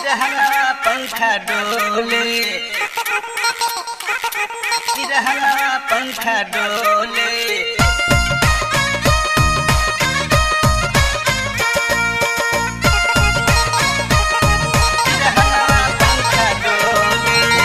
सिरहना पंखा डोले सिरहना पंखा डोले सिरहना पंखा डोले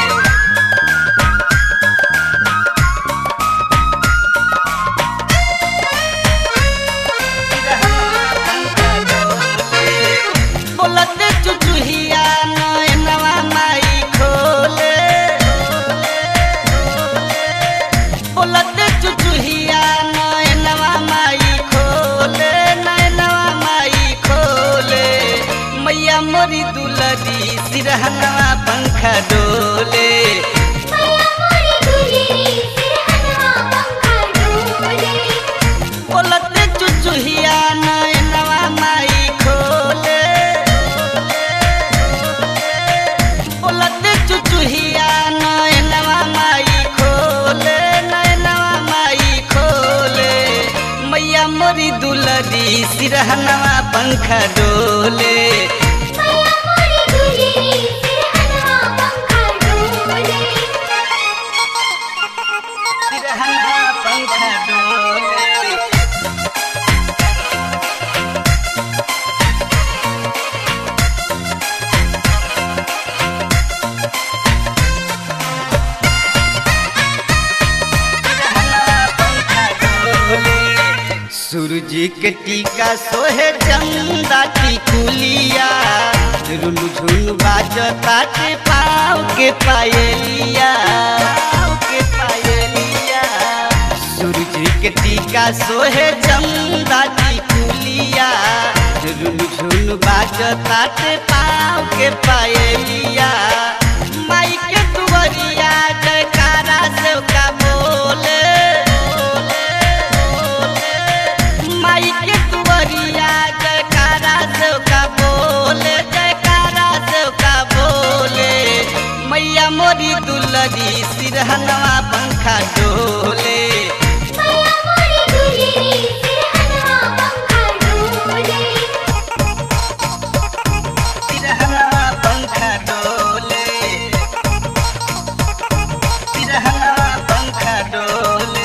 बोलते चुचुहिया नैनवा माई खोले बोलते चुचुहिया नैनवा माई खोले नैनवा माई खोले मैया मोरी दुलरी सिरहनवा पंखा डोले मैया मोरी दुलेरी सिरहनवा पंखा डोले बोलते चुचुहिया नैनवा माई खोले बोलते चुचुहिया नैनवा माई खोले नैनवा माई खोले मैया मोरी दुलरी सिरहनवा पंखा डोले मैया मोरी दुलेरी सिरहनवा पंखा डोले सिरहनवा पंखा डोले सूरज के टीका सोहे चंदा टिकुलिया रुनु झुनु बाजता के पाँव के पायलिया पाँव के पायलिया सूरज के टीका सोहे चंदा टिकुलिया रुनु झुनु बाजता के पाँव के पायलिया माई के दुवरिया जयकारा से का बोले माई के दुवरिया जयकारा से का बोले जयकारा से का बोले मैया मोरी दुलरी सिरहनवा पंखा डोले मैया मोरी दुलेरी सिरहनवा पंखा डोले सिरहनवा पंखा डोले सिरहनवा पंखा डोले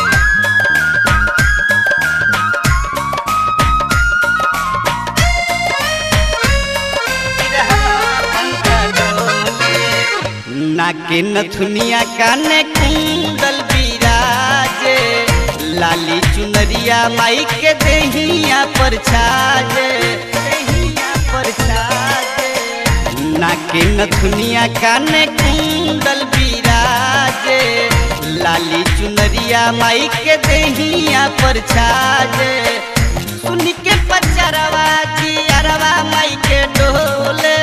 नाके नथुनिया काने कुंडल बिराजे लाली चुनरिया माई के देहिया पर छाजे देहिया पर छाजे नाके नथुनिया काने कुंडल बिराजे लाली चुनरिया माई के देहिया पर छाजे सुन के पचरवा जी अरवा माई के डोले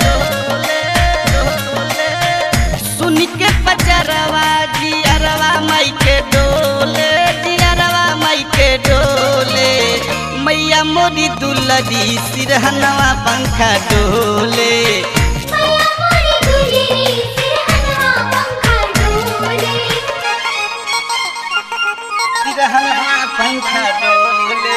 सुन के पचरवा जी अरवा माई के डोले जी अरवा माई के डोले मैया मोरी दुलरी सिरहनवा पंखा डोले मैया मोरी दुलेरी सिरहनवा पंखा डोले सिरहनवा पंखा डोले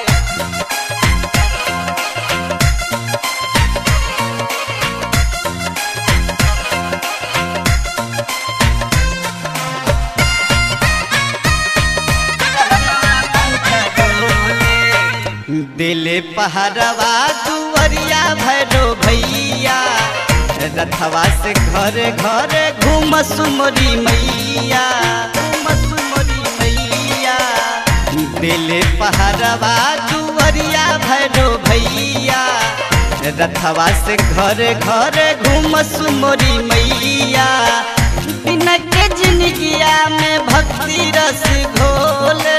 दिले पहरवा दुवरिया भैरो भैया रथवा से घर घर घूम सुमरी मैया घूम सुमरी मैया दिले पहरवा दुवरिया भैरो भैया रथवा से घर घर घूम सुमरी मैया बिना के जिंदगिया में भक्ति रस घोले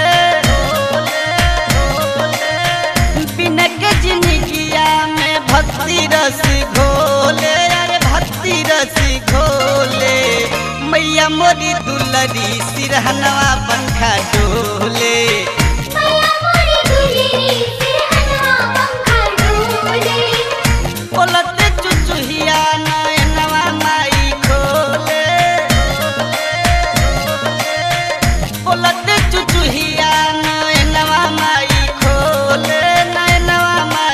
बिना के जिंदगिया में भक्ति रस घोले अरे भक्ति रस घोले मैया मोरी दुलरी सिरहनवा पंखा डोले